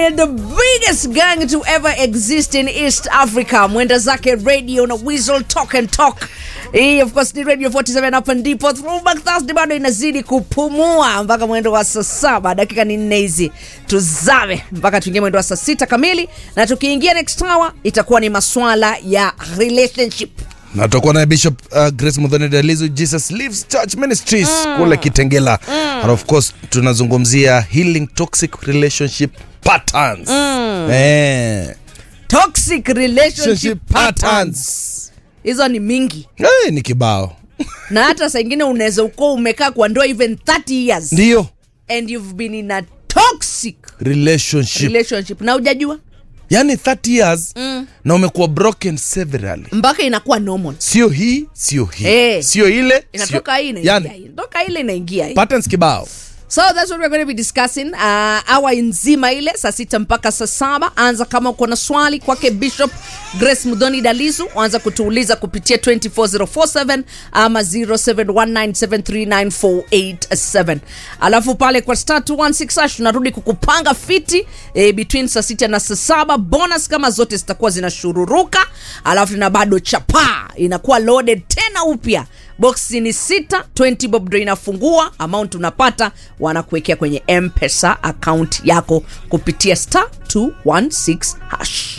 and the biggest gang to ever exist in East Africa. Mwenda zake radio na Weasel Talk and Talk. Hii of course ni Radio 47 hapa ndipo Throwback Thursday bado inazidi kupumua mpaka mwendo wa saa saba dakika ni nne hizi tuzame mpaka tuingie mwendo wa saa sita kamili, na tukiingia next hour itakuwa ni maswala ya relationship. na tutakuwa naye bishop uh, grace mudhoni dalizu jesus lives church ministries kule kitengela and of course tunazungumzia healing toxic relationship patterns eh, Toxic relationship relationship patterns. patterns Hizo ni mingi. eh, ni kibao na hata saa ingine unaweza ukuwa umekaa kwa ndoa even 30 years ndio and you've been in a toxic relationship relationship na ujajua yani 30 years na umekuwa broken severally mpaka inakuwa normal sio hii sio hii Eh. sio ile inatoka hii sio, inaingia yani, hii inatoka ile inaingia hii patterns kibao so that's what we're going to be discussing uh, awa nzima ile saa sita mpaka saa saba anza kama uko na swali kwake bishop grace mudhoni dalizu anza kutuuliza kupitia 24047 ama 0719739487 alafu pale kwa star 216 hash tunarudi kukupanga fiti eh, between saa sita na saa saba bonus kama zote zitakuwa zinashururuka alafu na bado chapaa inakuwa loaded tena upya boksi ni sita 20 bob ndo inafungua amount unapata wanakuwekea kwenye mpesa account yako kupitia star 216 hash